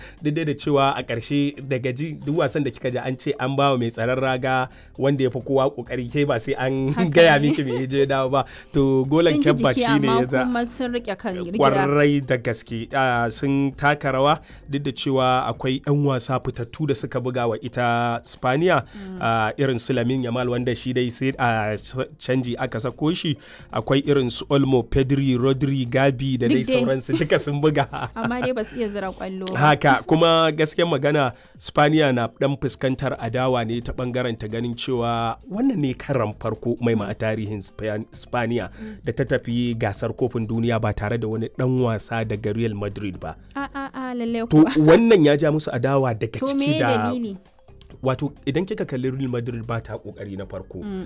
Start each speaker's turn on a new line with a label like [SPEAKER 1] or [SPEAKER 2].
[SPEAKER 1] duk da cewa a ƙarshe daga ji duk wasan da kika ji an ce an bawa mai tsaron raga wanda ya fi kowa kokari ke ba sai an
[SPEAKER 2] Haka
[SPEAKER 1] gaya
[SPEAKER 2] ne.
[SPEAKER 1] miki me je dawo ba to golan
[SPEAKER 2] sun ji
[SPEAKER 1] kyabba
[SPEAKER 2] jiki
[SPEAKER 1] shine
[SPEAKER 2] amma
[SPEAKER 1] ya za
[SPEAKER 2] kuma sun rike kan gida
[SPEAKER 1] kwarai da gaske ah, sun taka rawa duk da cewa akwai 'yan wasa fitattu da suka buga wa ita spaniya ah, irin su lamin yamal wanda shi dai sai a canji aka sako shi akwai irin su olmo pedri rodri gabi da
[SPEAKER 2] Duk
[SPEAKER 1] dai
[SPEAKER 2] dai.
[SPEAKER 1] sauransu duka sun buga
[SPEAKER 2] amma dai ba su iya zira kwallo ba.
[SPEAKER 1] haka kuma gaskiyar magana spaniya na dan fuskantar adawa ne ta bangaren ta ganin cewa wannan ne karan farko mai ma a tarihin Span- spaniya da ta tafi gasar kofin duniya ba tare da wani dan wasa daga real madrid ba
[SPEAKER 2] a a a lalle
[SPEAKER 1] to
[SPEAKER 2] kuwa
[SPEAKER 1] wannan ya ja musu adawa daga
[SPEAKER 2] to
[SPEAKER 1] ciki
[SPEAKER 2] me
[SPEAKER 1] da
[SPEAKER 2] dalili
[SPEAKER 1] wato idan kika kalli real madrid ba ta kokari na farko